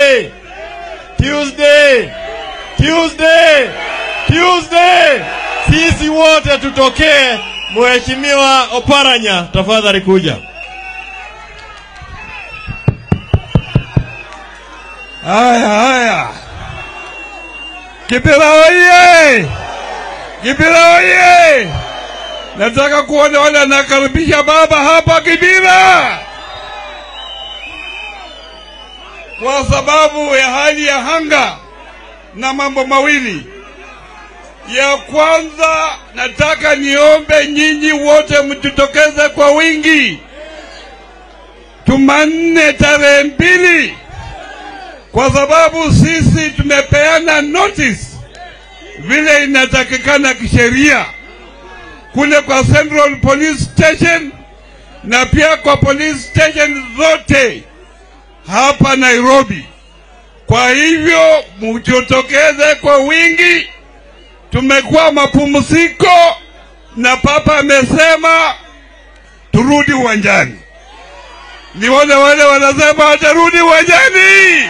Tuesday, Tuesday, Tuesday, Tuesday, sisi wote tutokee. Mheshimiwa Oparanya, tafadhali kuja. Haya, haya. Kibira oye! Kibira oye! Nataka kuona wale anakaribisha baba hapa Kibira, kwa sababu ya hali ya hanga na mambo mawili. Ya kwanza, nataka niombe nyinyi wote mjitokeze kwa wingi Jumanne tarehe mbili kwa sababu sisi tumepeana notice vile inatakikana kisheria kule kwa Central Police Station na pia kwa police station zote hapa Nairobi. Kwa hivyo mjitokeze kwa wingi. Tumekuwa mapumziko na papa amesema turudi uwanjani. Nione wale wanasema watarudi uwanjani.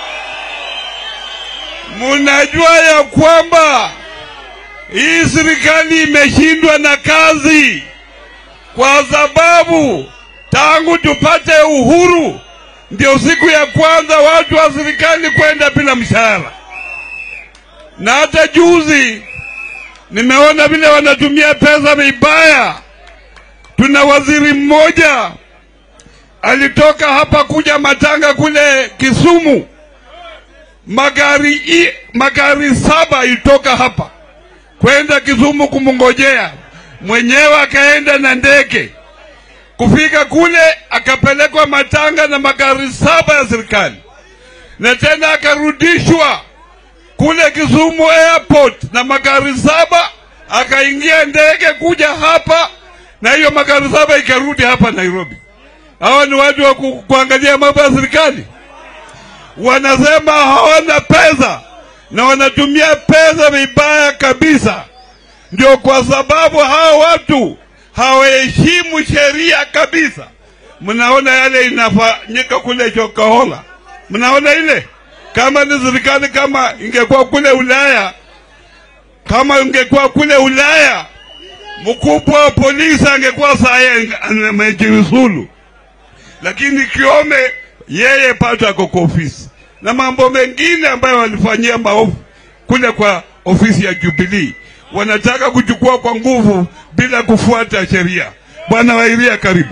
Munajua ya kwamba hii serikali imeshindwa na kazi, kwa sababu tangu tupate uhuru ndio siku ya kwanza watu wa serikali kwenda bila mshahara, na hata juzi nimeona vile wanatumia pesa vibaya. Tuna waziri mmoja alitoka hapa kuja matanga kule Kisumu magari i, magari saba ilitoka hapa kwenda Kisumu kumngojea mwenyewe, akaenda na ndege kufika kule, akapelekwa Matanga na magari saba ya serikali, na tena akarudishwa kule Kisumu airport na magari saba, akaingia ndege kuja hapa, na hiyo magari saba ikarudi hapa Nairobi. Hawa ni watu wa ku, kuangalia mambo ya serikali wanasema hawana pesa na wanatumia pesa vibaya kabisa. Ndio kwa sababu hao watu hawaheshimu sheria kabisa. Mnaona yale inafanyika kule Chokahola, mnaona ile. Kama ni serikali, kama ingekuwa kule Ulaya, kama ingekuwa kule Ulaya, mkubwa wa polisi angekuwa saa amejiuzulu, lakini Kiome yeye pato ako kwa ofisi na mambo mengine ambayo walifanyia maovu kule kwa ofisi ya Jubilee, wanataka kuchukua kwa nguvu bila kufuata sheria. Bwana Wairia, karibu.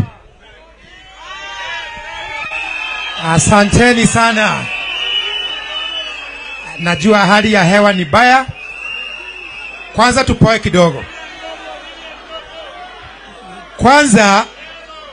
Asanteni sana. Najua hali ya hewa ni baya. Kwanza tupoe kidogo. Kwanza